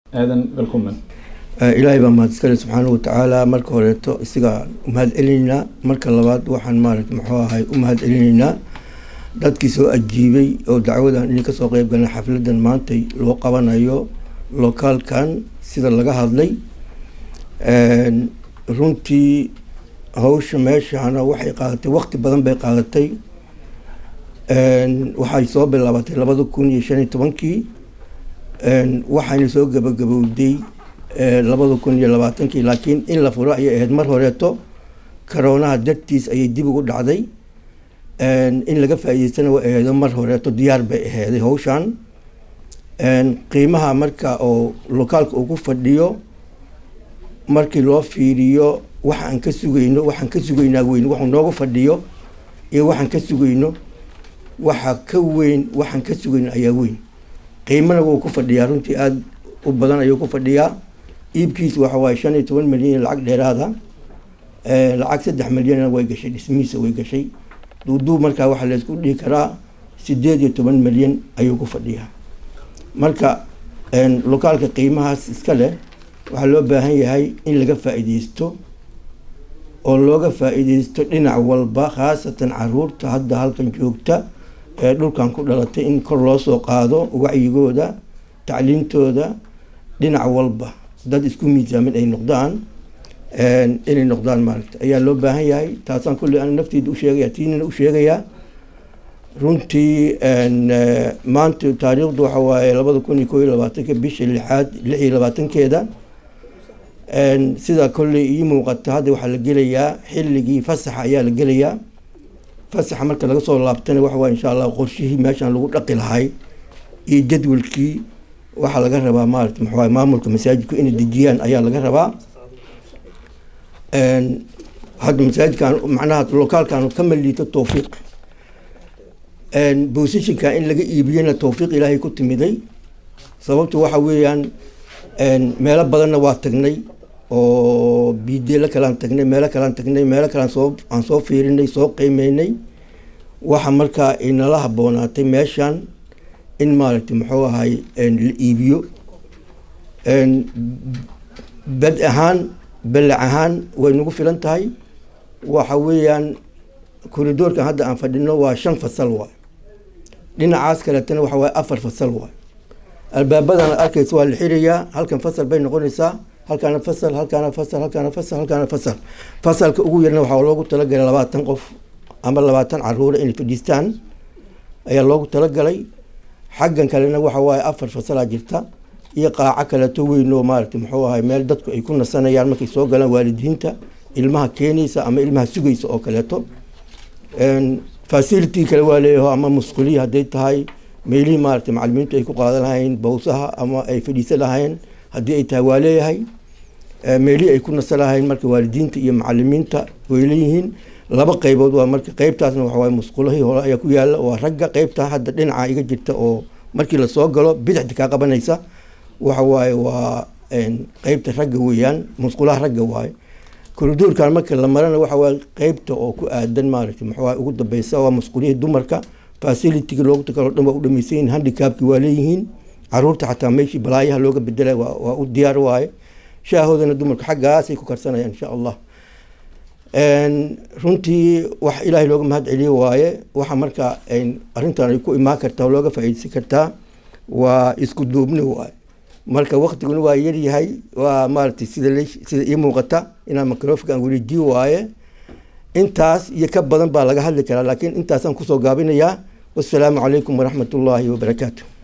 aadan welkomen ilaahay baa mahad iskale subxaanahu watacaala marka horeeto isagaa umahad celinaynaa marka labaad waxaan maarata muxuu ahay u mahad celinaynaa dadkii soo ajiibay oo dacwadan inay kasoo qeyb galeen xafladan maantay loo qabanayo lokaalkan sida laga hadlay runtii hawsha meeshana waxay qaadatay waqti badan bay qaadatay waxay soo bilaabatay labada kun iyo shan iyo tobankii waxayna soo gabagabowday labada kun iyo labaatankii laakiin in la furo ayay ahayd mar horeeto karoonaha dartiis ayay dib ugu dhacday in laga faa'iideystana way aheedo mar horeeto diyaar bay aheeday hawshan qiimaha marka oo lokaalka uu ku fadhiyo markii loo fiiriyo waxa aan ka sugayno waxaan ka sugaynaa weyn waxuu nooga fadhiyo iyo waxaan ka sugayno waxa ka weyn waxaan ka sugayno ayaa weyn qiimana wuu ku fadhiyaa runtii aada u badan ayuu ku fadhiyaa iibkiisa waxa waaye shan iyo toban milyan lacag dheeraada lacag saddex milyanna way gashay dhismihiisa way gashay duuduub markaa waxaa laysku dhihi karaa sideed iyo toban milyan ayuu ku fadhiyaa marka lokaalka qiimahaas iska leh waxaa loo baahan yahay in laga faa'iideysto oo looga faa'iideysto dhinac walba khaasatan caruurta hadda halkan joogta ee dhulkan ku dhalatay in kor loo soo qaado wacyigooda tacliintooda dhinac walba dad isku miisaamin ay noqdaan inay noqdaan maaragta ayaa loo baahan yahay taasaan kulley ana nafteyda u sheegaya tiinina u sheegayaa runtii maanta taariikhdu waxa waaye labada kun iyo koo iyo labaatanka bisha lixaad lix iyo labaatankeeda sida kolley ii muuqata hadda waxaa la gelayaa xilligii fasaxa ayaa la gelayaa fasaxa marka laga soo laabtana waxa waye insha allah qorshihii meeshaan lagu dhaqi lahay iyo jadwalkii waxaa laga rabaa maarata maxaa maamulka masaajidku inay dejiyaan ayaa laga rabaa hadda masaajidkan macnaha lokaalkan kama liito towfiiq bosishinka in laga iibiyena towfiiq ilaahay ku timiday sababtu waxa weeyaan meelo badanna waa tagnay oo biideelo kalean tagnay meelo kalean tagnay meelo kalean soo aan soo fiirinay soo qiimeynay waxa markaa inala haboonaatay meeshan in maaragtay muxuu ahay la iibiyo bad ahaan balac ahaan way nagu filan tahay waxa weeyaan koridoorkan hadda aan fadhino waa shan fasal waay dhinacaas kaleetana waxa waaye afar fasal waay albaabadan arkaysa waa la xirayaa halkan fasal bay noqonaysaa halkaana fasal halkaana fasal halkaana fasal halkaana fasal fasalka ugu yarna waxaa loogu talagalay labaatan qof ama labaatan caruura inay fadhiistaan ayaa loogu talagalay xaggan kalena waxa waaye afar fasalaa jirta iyo qaaco kaleeto weyn oo maaragtay muxuu ahay meel dadku ay ku nasanayaan markay soo galaan waalidiinta ilmaha keenaysa ama ilmaha sugaysa oo kaleeto facility kale waa leeyaho ama musqulihi hadday tahay meelihii maaragtay macalimiintu ay ku qaadan lahayn bawsaha ama ay fadhiisan lahayn haddii ay tahay waa leeyahay meelihii ay ku nasan lahayn marka waalidiinta iyo macalimiinta way leeyihiin laba qeybood waa marka qeybtaasna waxawaaye musqulahii hore ayaa ku yaala waa ragga qeybta hadda dhinaca iga jirta oo markii lasoo galo bidixda kaa qabanaysa waxa waaye waa qeybta ragga weeyaan musqulaha ragga waaye koridoorkan marka la marana waxa waaye qeybta oo ku aadan maaragtay maxaa ugu dambeysa waa musqulihii dumarka facilitiga loogu takalo dhan waa u dhamaysan yihin handicapki waa leeyihiin caruurta xataa meeshii balaayaha looga bedelay waa u diyaar waaye shaahoodana dumarka xaggaasay ku karsanayaan insha allah runtii wax ilaahay looga mahad celiye waaye waxa marka arrintan ay ku imaan kartaa oo looga faa'iideysan kartaa waa isku duubni waaye marka waktiguna waa yaryahay waa maaragtay sida sida ii muuqata inaan microfonka aan wareejiye waaye intaas iyo ka badan baa laga hadli karaa laakiin intaasaan kusoo gaabinayaa wassalaamu calaykum waraxmat ullaahi wabarakaatu